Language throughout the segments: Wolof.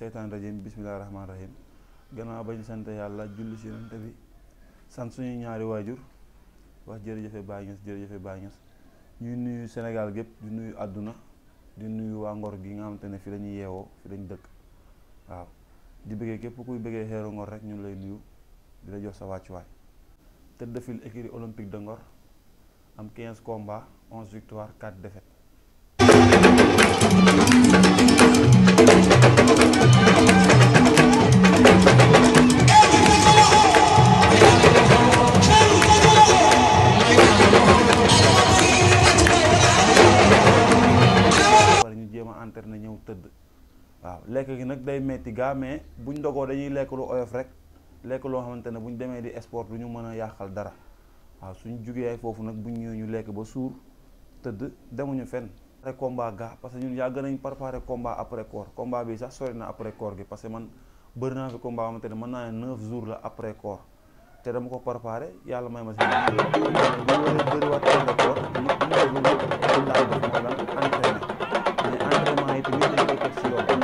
seytaan rajim bismillahi rahmaani rahim gannaaw bañ sant yàlla julli si yonent bi sant suñu ñaari waajur wax jërëjëfe Baay Ñas jërëjëfe Baay Ñas ñuy nuyu Sénégal gépp di nuyu àdduna di nuyu waa Ngor gi nga xamante ne fi lañuy yeewoo fi lañ dëkk waaw di bëggee képp kuy bëggee xeeru Ngor rek ñun lay nuyu di la jox sa wàccuwaay te defil écurie olympique de Ngor am 15 combats 11 victoires 4 défaites pare ñu jéem a entraîné ñëw tëdd waaw lekk gi nag day metti gaa mais buñ ndogoo dañuy lekk lu oyof rek lekk loo xamante ne buñ demee di sport du ñu mën a yàqal dara waaw suñ jugee foofu nag buñ ñëwee ñu lekk ba suur tëdd demuñu fenn après combat gaa parce que ñun yàgg nañ préparé combat après corps combat bi sax sori na après corps gi parce que man bëri naa fi combat xamante ne mën naa ne neuf jours la après corps te dama ko préparé yàlla may ma si bu ñu bëri waat après corps ñu ñu déglu lépp laay def mooy lan entraîné mais entraînement yi tamit dañ koy teg si yoon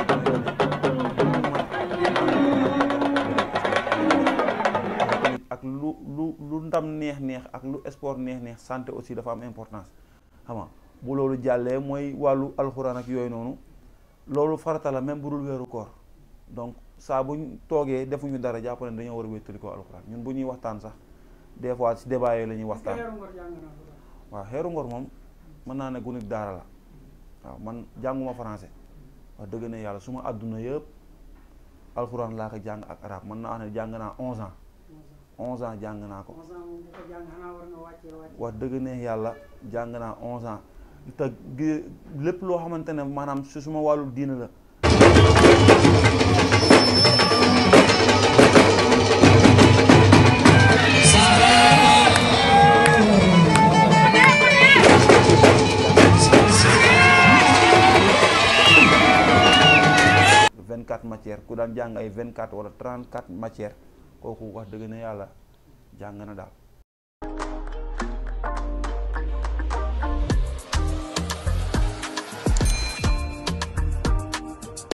tamit ak lu lu lu ndam neex neex ak lu sport neex neex santé aussi dafa am importance xam nga bu loolu jàllee mooy wàllu alxuraan ak yooyu noonu loolu farata la même bu dul weeru koor donc saa buñ toogee defuñu dara jàpp ne dañoo war a wéttali ko alxuraan ñun bu ñuy waxtaan sax des fois si débat yooyu la ñuy waxtaan waaw xeeru ngor moom mën naa ne gunit daara la waaw man jànguma français wax dëgg ne yàlla su ma àdduna yëpp alxuraan laa ko jàng ak arab mën naa ne jàng naa onze ans onze ans jàng naa ko wax dëgg ne yàlla jàng naa onze ans te gi- lépp loo xamante ne maanaam si suma wàllu diina la vingt quatre matières ku daan jàng ay vingt quatre wala trente quatre matières kooku wax dëgg ne yàlla jàng na daal